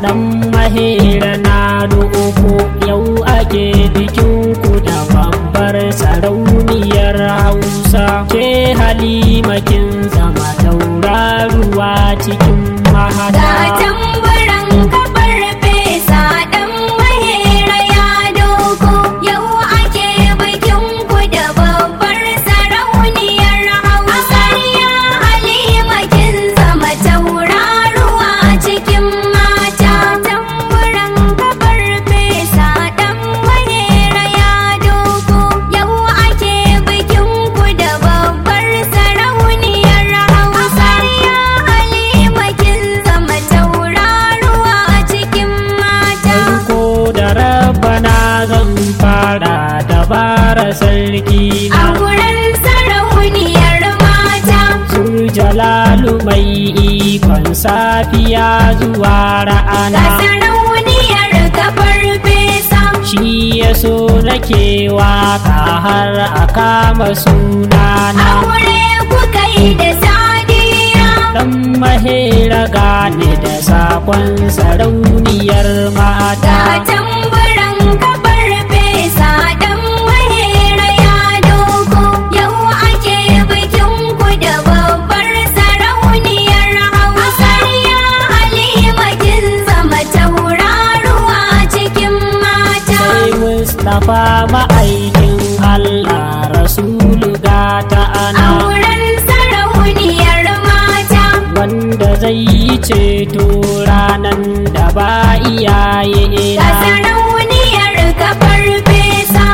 dan mahera na uku yau ake bikin ku da babbar sarauniyar hausa ke halima kin zama tauraruwa cikin mahada Ga tamburan kafar fesa ɗan mahera ya doko yau ake bikin ku da babbar sarauniyar hausa ya halima kin zama tauraruwa cikin mata tamburan kafar fesa ɗan mahera ya doko yau ake bikin ku da babbar sarauniyar hausa ya halima kin zama tauraruwa cikin mata ko da rabana zan fara dabara sarki a na gurin sarauniyar mata Sur jalalu mai ikon safiya zuwa ga ra'ana sarauniyar kafar fesa shi ya so nake waka har a kama sunana aure kuka yi da sadiya dan mahera gane da sakon sarauniyar mata ga tamburan kafar fesa dan mahera ya doko yau ake bikin ku da babbar sarauniyar hausa ya halima kin zama tauraruwa cikin mata sai mustapha ma'aikin allah rasulu gata ana auren sarauniyar mata wanda zai yi ceto ranan da ba iyaye ga na sarauniyar kafar fesa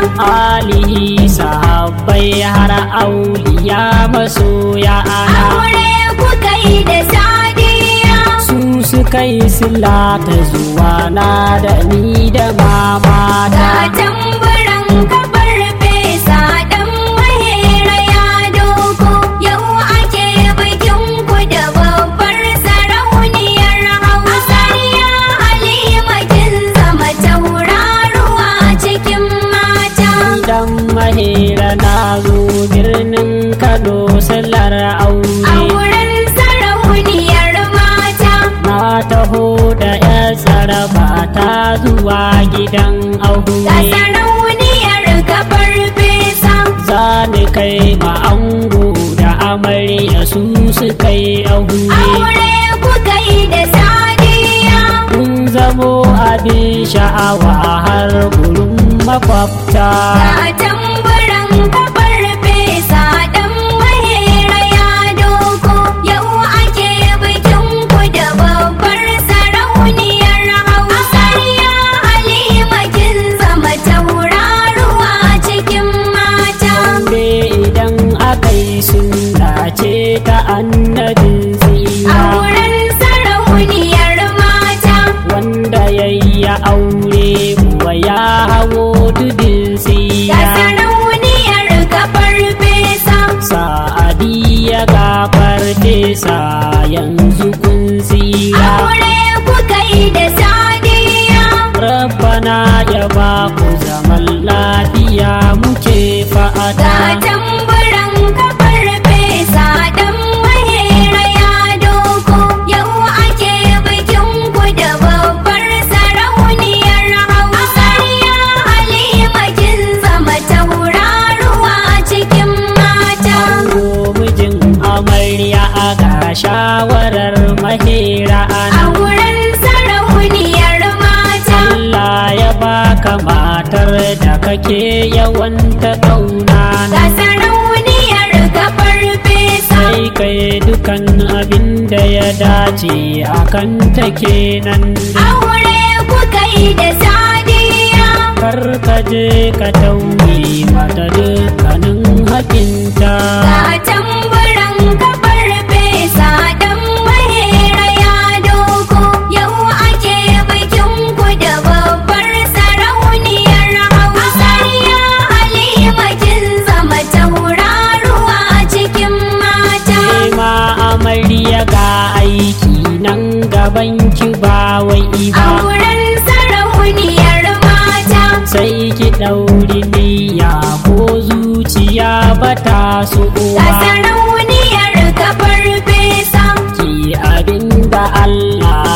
alihi sahabbai har auliya masoya ana aure kuka yi da sadiya su suka yi sila ta zuwa na da ni da mama ga da tamburan kafar fesa dan mahera ya doko yau ake bikin ku da babbar sarauniyar hausa ya halima kin zama tauraruwa cikin mata idan mahera na zo birnin kano sallar a aure wurin sarauniyar mata na taho da ya tsaraba ta zuwa gidan ga aure sarauniyar kafar fesa za ni kai ma ango da amarya su su kai aure aure kuka yi da sadiya kun zamo abin sha'awa har gurin makwabta ga tamburan kafar fesa dan mahera ya doko yau ake bikin ku da babbar sarauniyar hausa ya halima kin zama tauraruwa cikin mata aure idan aka yi sunna ce ta annabin a tsira wurin sarauniyar mata wanda ya yi aure kuwa ya hawo tudun ga tsira sarauniyar kafar fesa sa'adi ya gafar sa yanzu kun tsira aure kuka yi da sadiya rabbana ya ba ku zaman lafiya muke ga fa'ada tamburan kafar fesa dan mahera ya doko yau ake bikin ku da babbar sarauniyar hausa ya halima kin zama tauraruwa cikin mata Ango mijin amarya a ga shawarar mahera a ana wurin sarauniyar mata Allah ya baka matar da kake yawan ta kauna ga sarauniyar kafar fesa sai kai dukan abin da ya dace akan ta kenan aure kuka yi da sadiya kar ka je ka tauye mata dukkanin hakinta ga tamburan kafar fesa dan mahera ya doko yau ake bikin ku da babbar sarauniyar hausa ya halima kin zama tauraruwa cikin mata ma amarya ga aiki nan gaban ki ba wai a ba wurin sarauniyar mata sai ki ɗauri niyya ko zuciya ba ta so ga ba sarauniyar kafar fesa ki abin da Allah sarki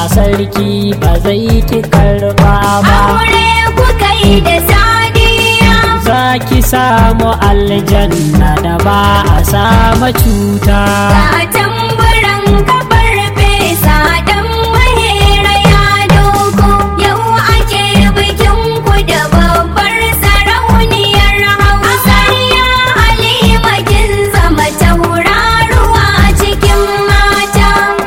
sarki ba zai ki karba ba aure kuka yi da sadiya za ki samu aljanna da ba a sama cuta ga tamburan kafar fesa dan mahera ya doko yau ake bikin ku da babbar sarauniyar hausa ya halima kin zama tauraruwa cikin mata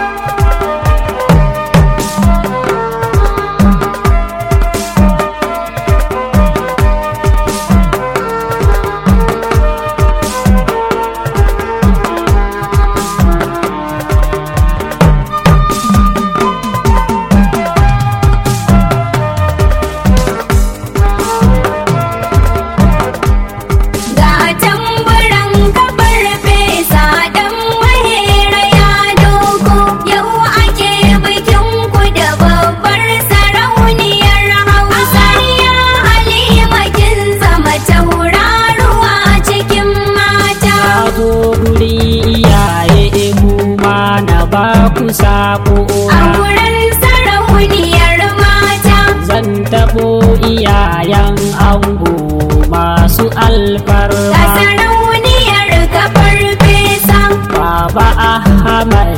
ga tamburan kafar fesa dan mahera ya doko yau ake bikin ku da babbar sarauniyar hausa ya halima kin zama tauraruwa cikin mata na zo guri iyaye mu ma na ba ku sako a wurin sarauniyar mata zan taɓo iyayen ango masu ga alfarma sarauniyar kafar fesa Baba Ahmad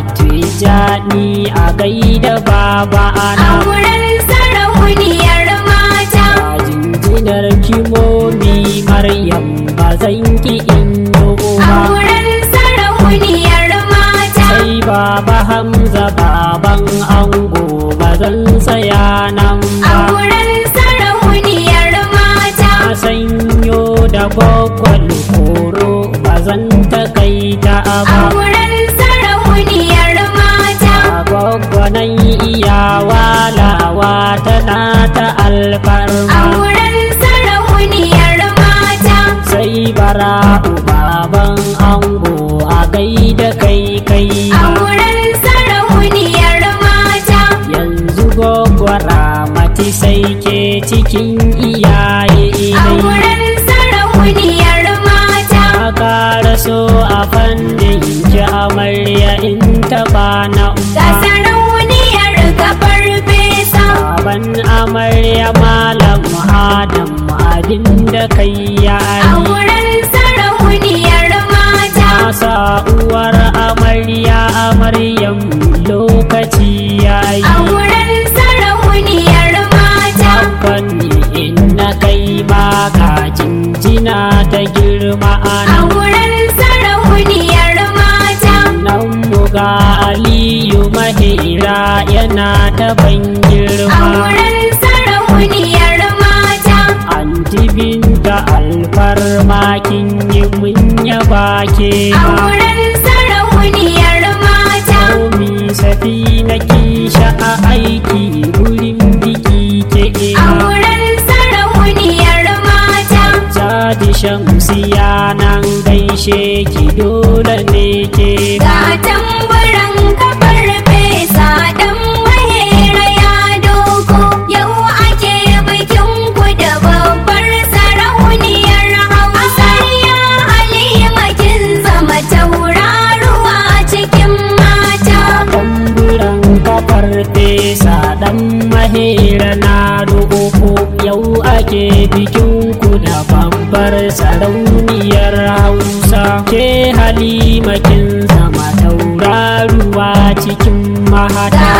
Tijani a gaida baba a ana wurin sarauniyar mata a jinjinar kimomi Maryam ba zan ki in a ba wurin sarauniyar mata sai baba Hamza baban ango ba zan tsaya nan a ba wurin sarauniyar mata na sanyo da gwaggwal koro ba zan takaita a ba wurin sarauniyar mata a gwaggwanan iyawa lawa tana ta a alfarma wurin sarauniyar mata sai bara'u baban ango a gaida kai kai a wurin sarauniyar mata yanzu gwaggwara mati sai ke cikin iyaye a dai wurin sarauniyar mata a ƙara so a fannin ki amarya in taɓa na ga umma sarauniyar kafar fesa baban amarya malam adam abinda kai ya a yi wurin sarauniyar mata Nasa uwar amarya amaryam lokaci ya a yi wurin sarauniyar mata fanni in na kai baka jinjina ta girma a ana wurin sarauniyar mata nan muga aliyu mahira yana ta ban a girma wurin sarauniyar mata anti binta alfarma kin yi mun yaba ke a ma wurin sarauniyar mata Komi safi na kisha a aiki gurin biki ke a ina wurin sarauniyar mata Jadi shamsiya nan gaishe ki dole ne ke ga tamburan kafar fesa dan mahera ya doko yau ake bikin ku da babbar sarauniyar hausa ya halima kin zama tauraruwa cikin mata Tamburan kafar fesa dan mahera na roƙo yau ake bikin ku da babbar sarauniyar hausa ke halima kin zama tauraruwa cikin mahata